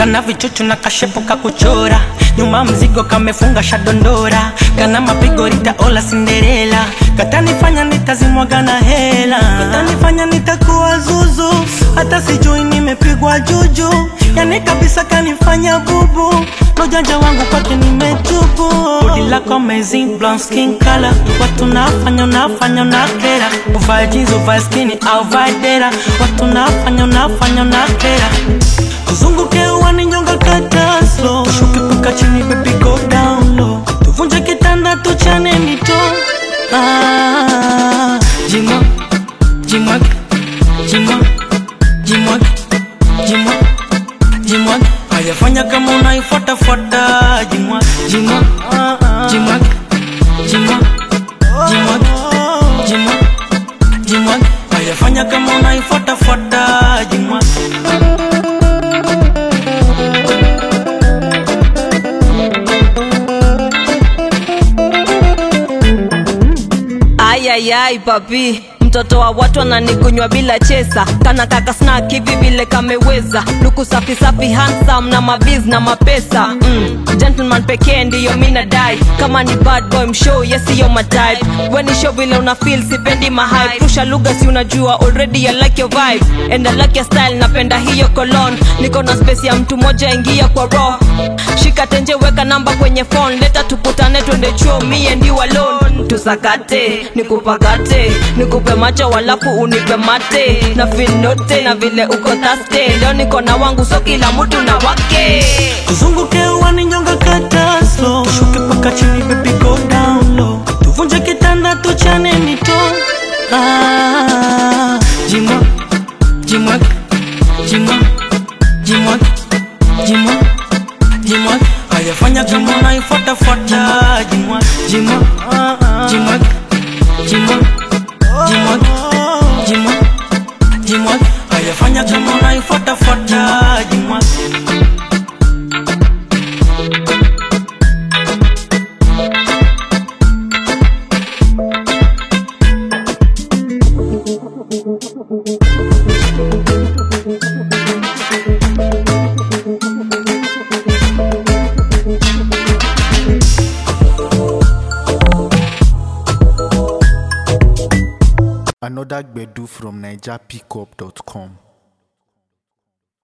kana vichuchu na kashepu kakuchora nyuma mzigo kamefunga shadondora kana mapigo ritaola sinderela katanifanya nitazimwaga na hela katanifanya nitakuwa zuzu hata sijui nimepigwa juju yani kabisa kanifanya bubu nojanja wangu kwake nimetubu bodi lako amazing blonde skin color watu nafanya unafanya unakera uvae jeans uvae skini au vae dera watu nafanya unafanya unakera uzunguke uwani nyonga kata slow ushuke paka chini baby go down low tuvunje kitanda tuchane mito ah, jimwa jimwag jimwa jimwag jimwa jimwag ayafanya kama unaifuatafuata jimwa jimwa jimwag jimwa jimwag jimwa jimwag ayafanya kama unaifuatafuata jimwa ayayai papi mtoto wa watu ananikunywa bila chesa kana kaka snack hivi vile kameweza luku safi safi handsome na maviz na mapesa mm. gentleman pekee ndiyo mina dai kama ni bad boy mshow yesiyo matype weni show vile una feel sipendi mahype rusha lugha si unajua already I like your vibe and I like your style napenda hiyo colon niko na space ya mtu moja ingia kwa raw shika tenje weka namba kwenye phone leta tukutane twende chuo me and you alone tusakate nikupakate nikupe macho walafu unipe mate na finote na vile uko taste leo niko na wangu so kila mtu na wake tuzunguke uwani nyonga kata slow ushuke paka chini baby go down low tuvunje kitanda tuchane mito ah, jimwa jimwag jimwa jimwag jimwa jimwag ayafanya kama unaifuatafuata jimwa jimwa jimwag jimwa jimwag jimwa jimwag ayafanya kama unaifuatafuata jimwa Another Gbedu from NigerPickup.com.